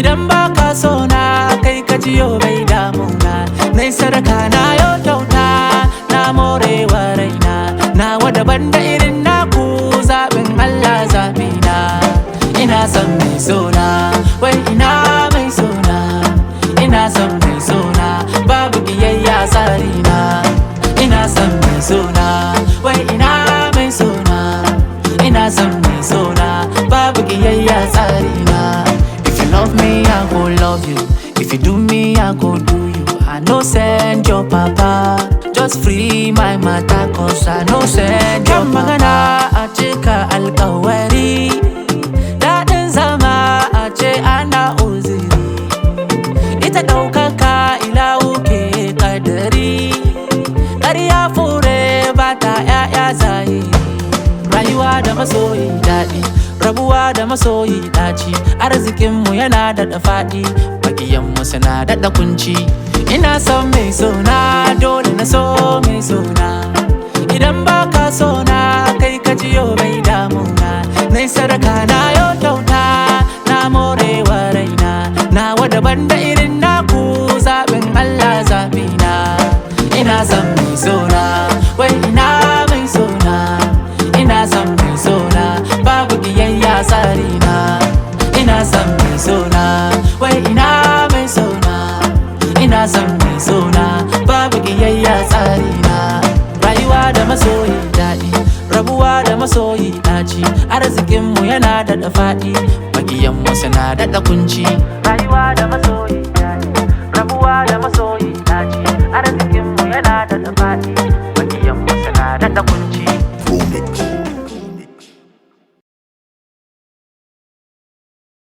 idan ba ka so na kai ka jiyo bai damuna nai sadaka na yo kyauta na morewa raina na daban da irin naku zaɓin Allah zaɓi na ina son mai sona wai ina mai sona ina son mai sona babu biyayya tsari na ina son mai sona wai ina mai sona ina son mai sona babu biyayya tsari na if you love me i go love you if you do me i go do you i no send your papa just free my matter cause i no send your magana a cika alkawari daɗin zama a ce ana uziri ita ɗaukaka ilahu ke kadari ƙarya fure ba ta ‘ya'ya zahiri rayuwa da masoyi daɗi rabuwa da masoyi ɗaci arzikinmu yana da faɗi makiyanmu suna daɗa kunci ina son mai sona dole na so mai sona idan ba ka sona kai ka jiyo bai damuna nai sadaka na yo kyauta na morewa raina nawa daban da irin naku zaɓin Allah zaɓi na ina son mai sona wai ina mai sona ina son mai sona babu biyayya tsari na ina son mai sona wai ina mai sona ina son mai sona babu biyayya tsari na rayuwa da masoyi daɗi rabuwa da masoyi ɗaci arzikinmu yana da faɗi makiyanmu suna daɗa kunci rayuwa da masoyi daɗi rabuwa da masoyi ɗaci arzikinmu yana da faɗi makiyanmu suna daɗa kunci